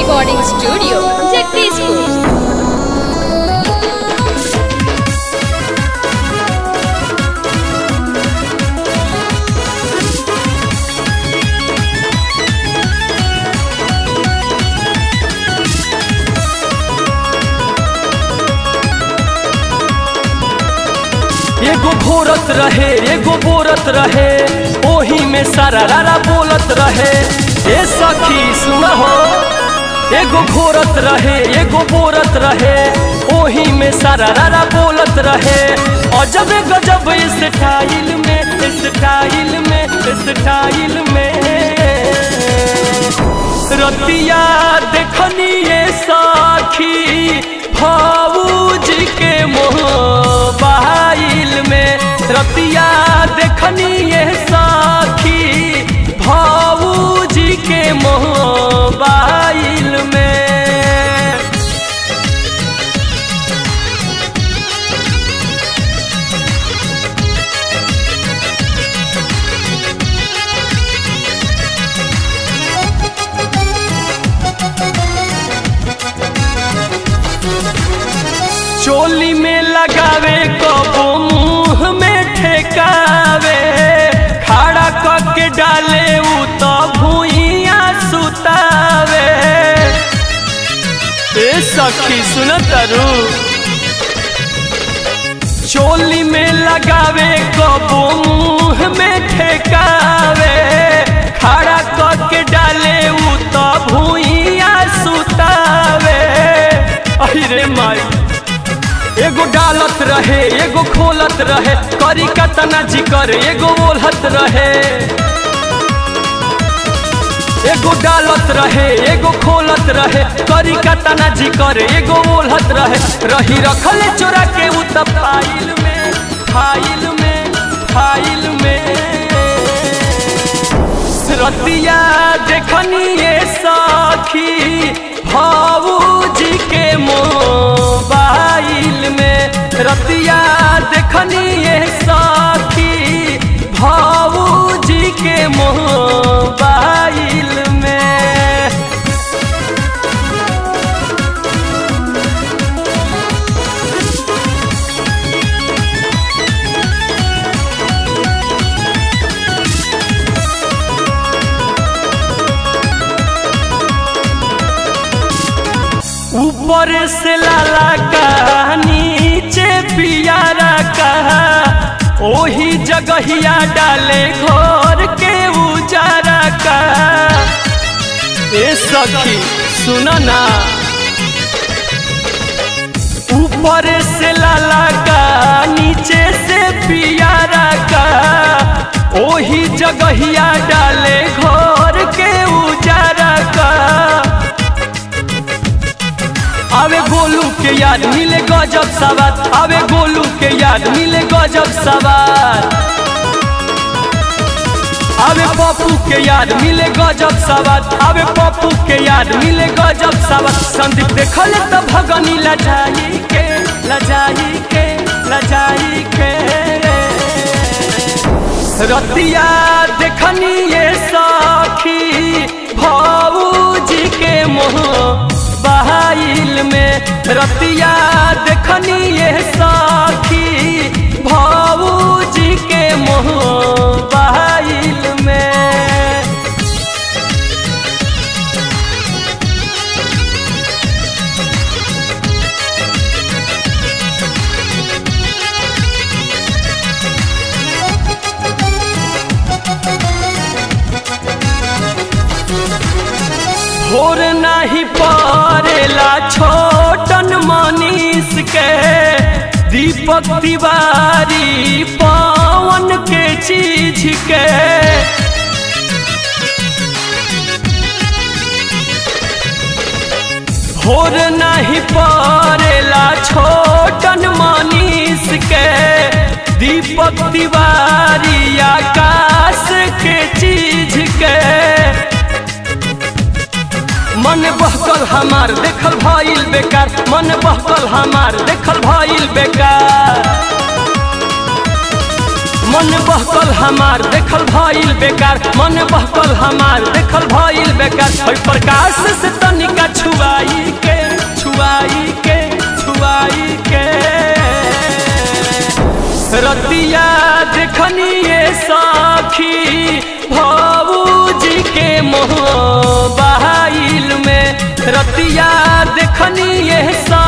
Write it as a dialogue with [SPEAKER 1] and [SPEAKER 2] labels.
[SPEAKER 1] recording studio, Jagdishpur.
[SPEAKER 2] एगो घोरत रहे एगो बोरत रहे ओही में सारा रारा बोलत रहे ए सखी सुन हो एगो घोरत रहे एगो बोरत रहे ओही में सारा रारा बोलत रहे अजब गजब स्टाइल में स्टाइल में स्टाइल में रतिया देखनी ये साखी भाऊजी के मोबाइल में रतिया देखनी ये साखी भाऊजी के मोबाइल में चोली में लगावे कबो मुंह में ठेकावे खड़ा करके डाले उ तो भूइया सुतावे ए सखी सुन तरु चोली में लगावे कबो मुंह में ठेकावे खड़ा करके डाले उ तो भूइया सुतावे अरे माई एगो डालत रहे एगो खोलत रहे करी कतना जिकर एगो ओलहत रहे एगो डालत रहे एगो खोलत रहे करी कतना जिकर एगो ओलहत रहे रही रखले चोरा के उ त फाइल में फाइल में फाइल में रतिया देखनी ये साखी भाऊजी के मोबाइल में रतिया देखनी ये साखी भाऊजी के मोबाइल में ऊपर से लाला का नीचे पियारा का ओही जगहिया डाले घर के उजारा का ए सखी सुन ना ऊपर से लाला का नीचे से पियारा का ओही जगहिया डाले घर के उजारा का आवे गोलू के याद मिले गजब सवार आवे गोलू के याद मिले गजब सवार आवे पप्पू के याद मिले गजब सवार आवे पप्पू के याद मिले गजब सवार संदीप देखले तो भगनी लजाई के लजाई के लजाई के रतिया देखनी ये साखी भाऊजी के मोह बहाइल में रतिया देखनी ये साखी भाऊजी के मोह बहाइल में भोर नहीं पड़ेला छोटन मनीष के दीपक तिवारी पवन के चीज के भोर नहीं पड़ेला छोटन मनीष के दीपक तिवारी आकाश के चीज के मन बहकल हमार देखल भइल बेकार मन बहकल हमार देखल भइल बेकार मन बहकल हमार देखल भइल बेकार मन बहकल हमार देखल भइल बेकार हई प्रकाश से तनिका छुआई के छुआई के छुआई के रतिया देखनिए साखी भाऊजी के मोबाइल में रतिया देखनिए सा